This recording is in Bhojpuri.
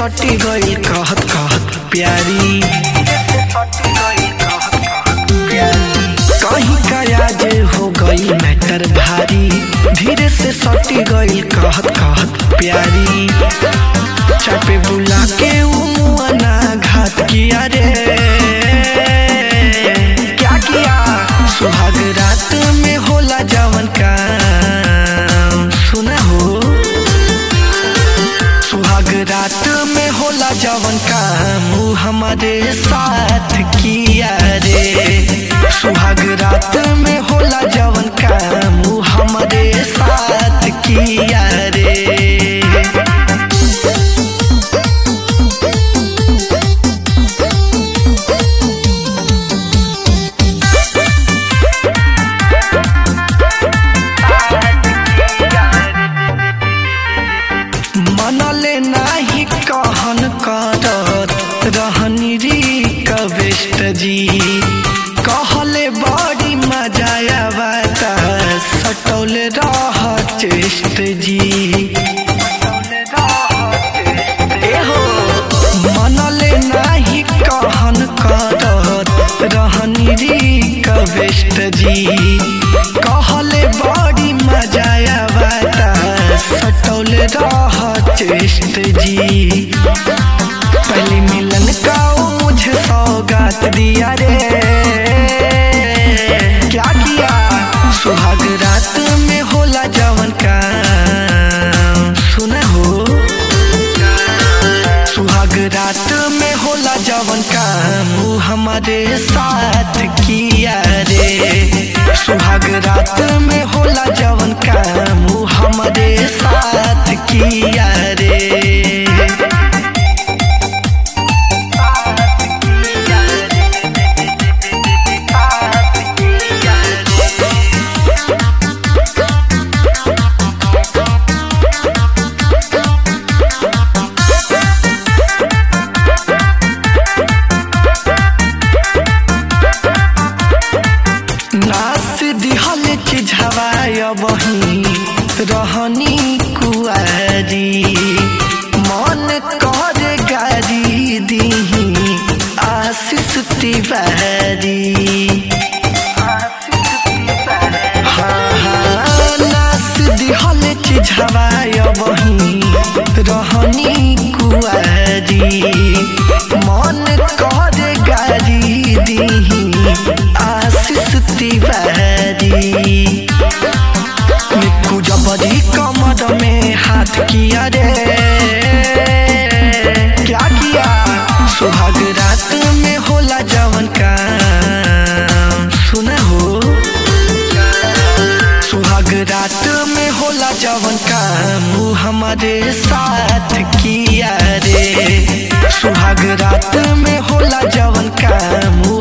सटी गई कहत कहत प्यारी कहीं का आज हो गई मैटर भारी धीरे से सटी गई कहत कहत प्यारी चापे बुला के उमुआना घात किया रे क्या किया सुहाग रात में होला जवन काम सुना हो सुहाग रात में होला जवन काम ऊ हमारे साथ किया रे सुहाग रात में होला जवन काम ऊ हमारे साथ किया रे मनले नाही कहन करत रहनी री कविष्ट जी कहले बड़ी मजा आवता सटौल रह चेष्ट जी एहो मनले नाही कहन करत रहनी री कविष्ट जी कहले बड़ी मजा आवता सटौल रह चेष्ट जी पहले मिलन का वो मुझे सौगात दिया रे क्या किया सुहाग रात में होला जवन का सुना हो सुहाग रात में होला जवन काम ऊ हमारे साथ किया रे सुहाग रात में होला जवन काम ऊ हमारे साथ किया रे नास दिहल के झवाय बही रहनी कुआरी मन कर गारी दीही आशीष तिवारी हाँ हाँ नास दिहल के झवाय बही रहनी कुआरी मन कर गारी दीही आशीष तिवारी निक्कू जबरी कमर में हाथ किया रे क्या किया सुहाग रात में होला जवन काम सुना हो सुहाग रात में होला जवन काम ऊ हमारे साथ किया रे सुहाग रात में होला जवन काम ऊ